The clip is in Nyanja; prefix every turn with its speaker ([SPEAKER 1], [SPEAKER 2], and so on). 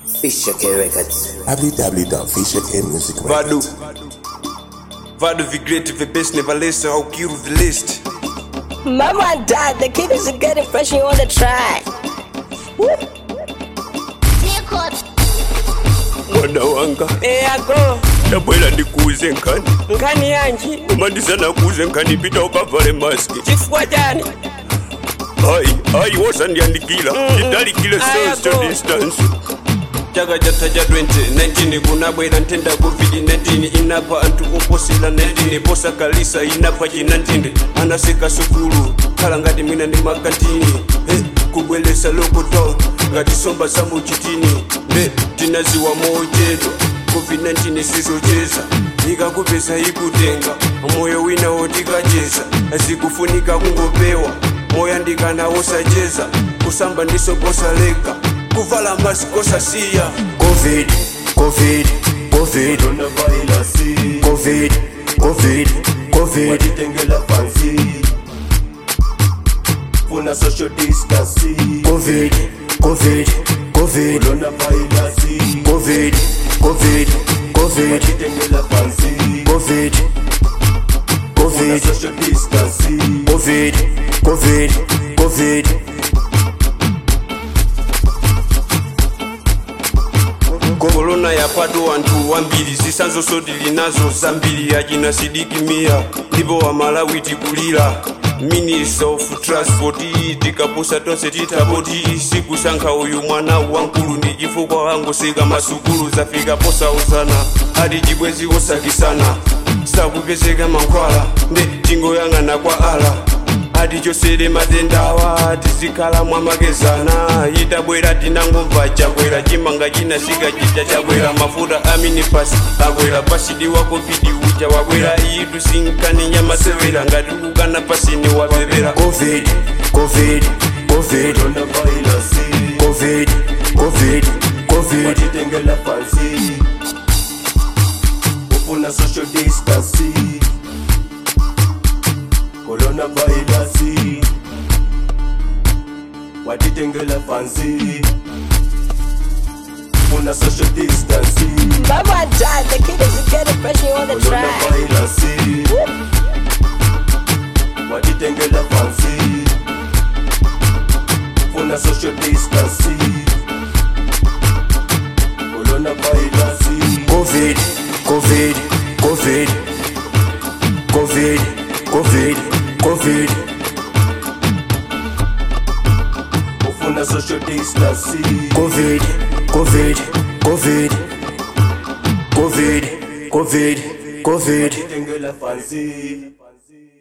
[SPEAKER 1] Fisher K Records.
[SPEAKER 2] Vado. Vado vi great vi best never listen how kill the list.
[SPEAKER 3] Mama and dad, the kid is getting fresh you wanna try.
[SPEAKER 2] Mwana wanga
[SPEAKER 3] Yeah, go.
[SPEAKER 2] ndabwera ndikuuze nkhani
[SPEAKER 3] Nkani yanji,
[SPEAKER 2] koma ndisanakuuze nkhani pita ukavale maski
[SPEAKER 3] chifukwa chani?
[SPEAKER 2] hayi hayi wosandiyandikira ndidalikile
[SPEAKER 3] Aya,
[SPEAKER 2] social
[SPEAKER 3] go.
[SPEAKER 2] distance chaka chatha cha 2019 kunabwera nthenda covid-19 inapha anthu oposera 19 posakalisa inapha chinantinde anaseka sukulu khala ngati mwina ndi makantini eh, kubweresa lockdown ngati somba za muchitini nde tinaziwa mochedwa covid-19 sizocheza ikakupeza ikutenga moyo wina wotikacheza zikufunika kungopewa moyandikana wosacheza kusamba ndiso kosaleka kuvala masikosasiya
[SPEAKER 4] Covid, Covid, Covid, Covid, Covid, Covid,
[SPEAKER 5] watitengela pansi funa social distancing
[SPEAKER 4] Covid, Covid, Covid,
[SPEAKER 5] coronavirus
[SPEAKER 4] Covid, Covid, Covid,
[SPEAKER 5] watitengela pansi
[SPEAKER 4] Covid,
[SPEAKER 5] funa
[SPEAKER 4] Covid,
[SPEAKER 5] social distancing
[SPEAKER 4] Covid, Covid, Covid.
[SPEAKER 2] korona yapado anthu wambiri zisanzo sodili nazo zambiri yachina sidikimia ndipo wamalawi tikulira minister of transport tikapusa tonse titapoti sikusankha uyu mwana wankulu ndi chifukwa wangoseka masukulu zafika posauzana ati chibwezi wosakisana sakupezeka mankhwala nde tingoyang'ana kwa ala ati chosere matendawa tizikhala mwamakezana itabwera tinangomva chakwera chimanga chinasika chija chakwera mafuta aminipasi akwera pasidi wa covid uja wakwera iyitu sinkani nyamasewera ngati ukukana pasini wapepera
[SPEAKER 4] Covid, Covid, Covid,
[SPEAKER 5] coronavirus
[SPEAKER 4] Covid, Covid, Covid,
[SPEAKER 5] watitengela pansi ufuna social distancing coronavirus watitengela pansi funa social distancing
[SPEAKER 3] Mama and dad, the kid is getting fresh you wanna try.
[SPEAKER 5] coronavirus watitengela pansi funa social distancing coronavirus
[SPEAKER 4] Covid, Covid, Covid, Covid, Covid, Covid.
[SPEAKER 5] ufuna social distancing
[SPEAKER 4] Covid, Covid, Covid, Covid, Covid, Covid.
[SPEAKER 5] tengela fancy